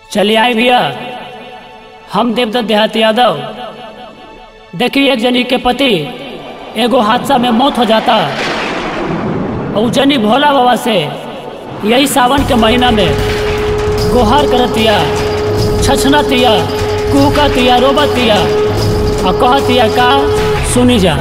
चलिए आए भैया हम देवदत्त देहाती यादव देखिए एक जनी के पति एगो हादसा में मौत हो जाता और उ जनी भोला बाबा से यही सावन के महीना में गुहार करतिया छछनतिया कुहकतिया रोबतिया और कहतिया का सुनी जा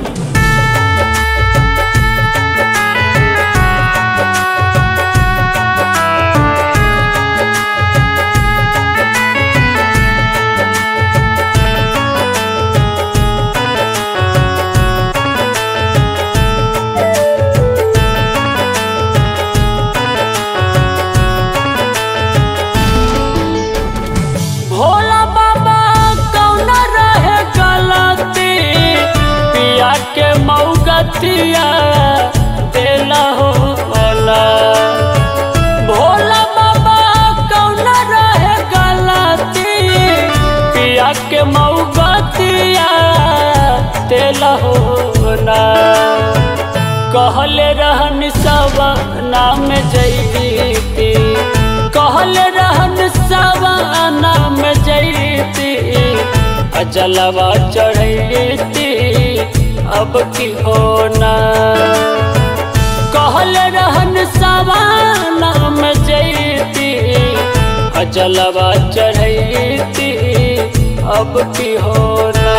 भोला बाबा कौन रहे गलती पिया के मऊगतिया देला हो भोला भोला बाबा कौन रहे गलती पिया के मऊगतिया देला हो ना कहले रहन सब नाम जैती कहले रहन सब नाम जैती अजलवा चढ़ती अब की होना कहले रहन सब नाम जैती अजलवा चढ़ती अब की होना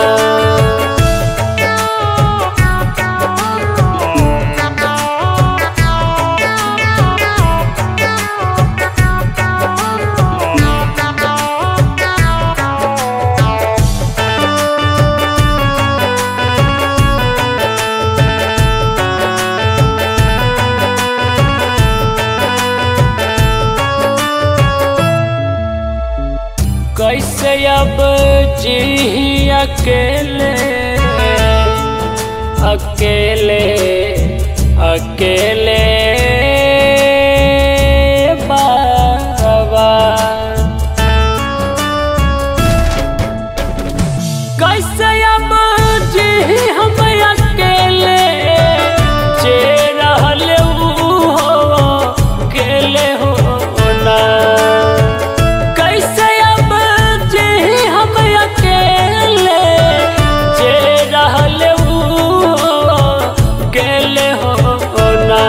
कैसे अब जी अकेले अकेले अकेले बाबा कैसे अब जी हम अकेले जे रहल ऊ हो अकेले हो ना कैसे अब जे हम अकेले जे रहल ऊ अकेले हो ना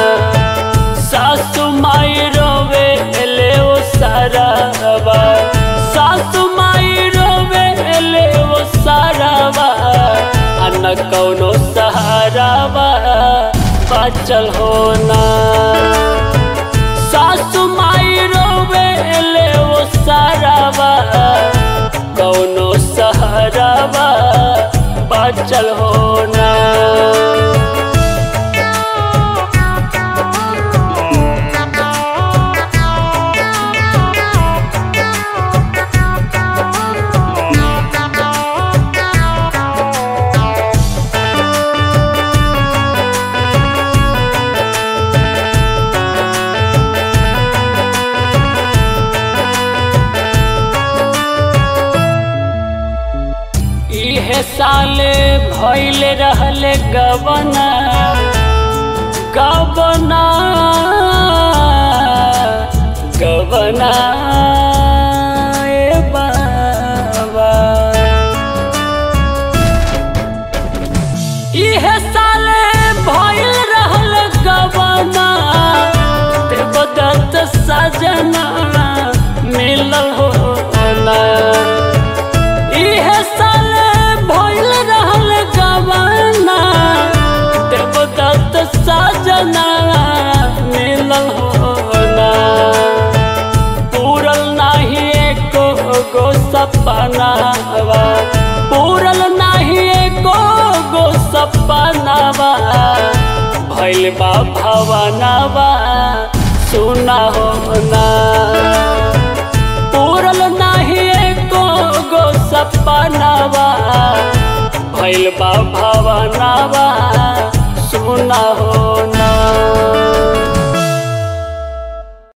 सासु माई रोवे ले ओ सारावा सासु माई रोवे ले ओ सारावा आ न कौनो सहारावा बाचल होना सासु माई रोवे ले ओ सारावा कौनो सहारावा बाचल होना इहे साले भइल रहल गबना गबना गबना ए बाबा इहे साले भइल रहल गबना देवदत्त सजना मिलल हो ना इहे साल भइल रहल गवाना देवदत्त साजना मिलल होना पूरल नाही एको गो सपनावा पूरल नाही एको गो सपनावा भइल बा भवनावा सुना होना पूरल नाही एको गो सपनावा भइल बा